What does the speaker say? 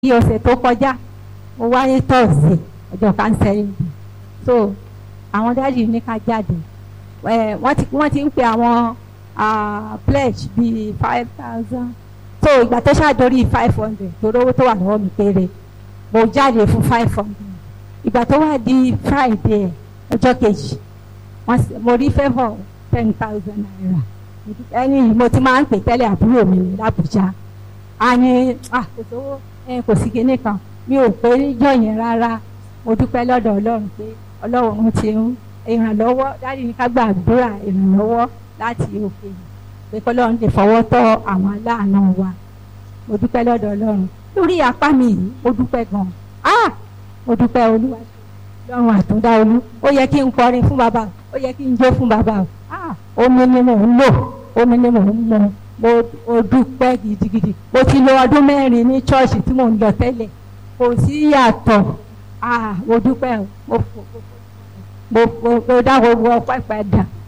ní ọ̀sẹ̀ tó kọjá mo wá ní tọ́sídẹ̀ẹ́ ọjọ́ kánsẹ́rì so àwọn dáàdì ní ká jáde ẹ wọ́n ti wọ́n ti ń pe àwọn pledge bíi five thousand so ìgbà tó ṣàdórí five hundred torí owó tó wà lọ́wọ́ mi péré mo jáde fún five hundred ìgbà tó wà di friday ọjọ́ kejì mo rí favour ten thousand naira ẹni mo ti máa ń pè tẹ́lẹ̀ àbúrò mi l'Àbújá a ní kò sówó kò sí kinní kan mi ò pé níjọ́ yẹn rárá mo dúpẹ́ lọ́dọ̀ ọlọ́run pé ọlọ́run ti ń ìrànlọ́wọ́ dáàdi ní ká gbàdúrà ìrànlọ́wọ́ láti òkè pé kọ́lọ́run lè fọwọ́ tọ́ àwọn aláàánú wa mo dúpẹ́ lọ́dọ̀ ọlọ́run lórí apá mi yìí mo dúpẹ́ gan ah mo dúpẹ́ olúwa lọ́run àtúndá olú ó yẹ kí n kọrin fún bàbá ó yẹ kí n jó fún bàbá ah omi ni mò ń lò omi ni mò ń mu mo dúpẹ́ gidigidi mo ti lo ọdún mẹ́rin ní ṣọ́ọ̀ṣì tí mò ń lọ tẹ́lẹ̀ kò sí yàtọ̀ ah mo dúpẹ́ mo mo mo dá gbogbo ọpẹ́ padà